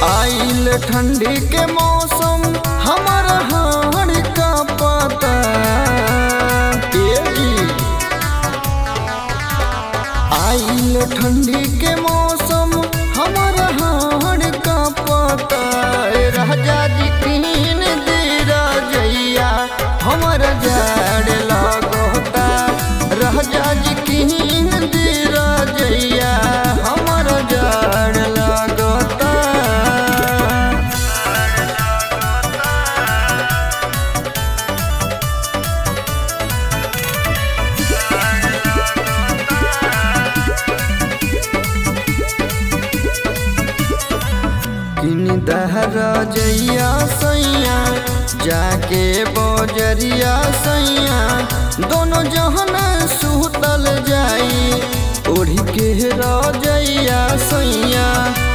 आइल ठंडी के मौसम हमर हाड़ का पता ए जी आइल ठंडी के मौसम हमर हाड़ का पता ए राजा जी कीन दे राजैया हमर जाड़ लागोता राजा जी कीन दे राजैया हमर जाड़ लागोता किन दहरा जैया सैया जाके बजरिया सैया दोनों जहन सुतल जाई ओढ़ी के रजैया सैया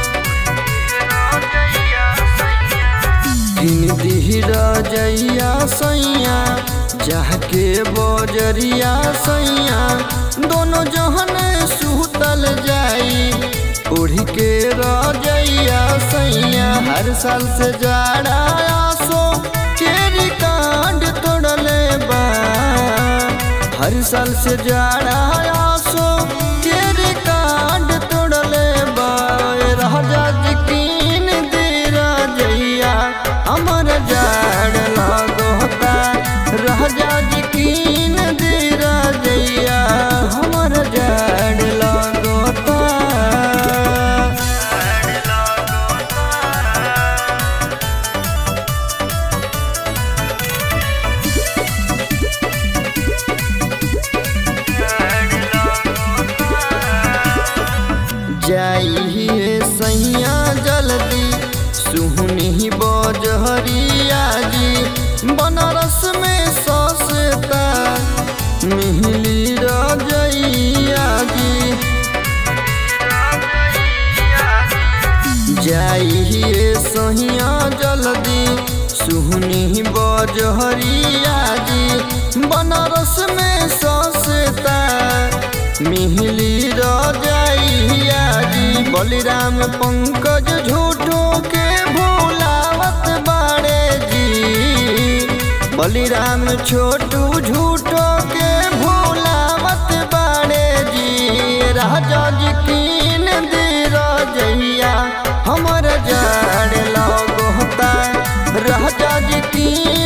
किन दिहरा जैया सैया जाके बजरिया सैया दोनों जहन सुतल जाई उड़ी के रजैया सैया हर साल से जाड़ा आसो के रिकांड तोड़ले बा हर साल से जाड़ा आसो के रिकांड तोड़ले बा ए राजा जी कीन दे राजैया हमर जाड़ लागोता राजा जी कीन दे राजैया हमर जाड़ लागोता जाइए सैया जल्दी सुहनी बजहरिया जी बनारस में सस्ता मिहली रजैया जी जाइए सहिया जल्दी सुहनी बजहरिया जी बनारस में सस्ता मिहली रजैया जी बलिराम पंकज झूठो के भोलावत बाड़े जी बलिराम छोटू झूठो के भोलावत बाड़े जी राजा जी कीन दे रजैया हमर जाड़ लगोता राजा जी कीन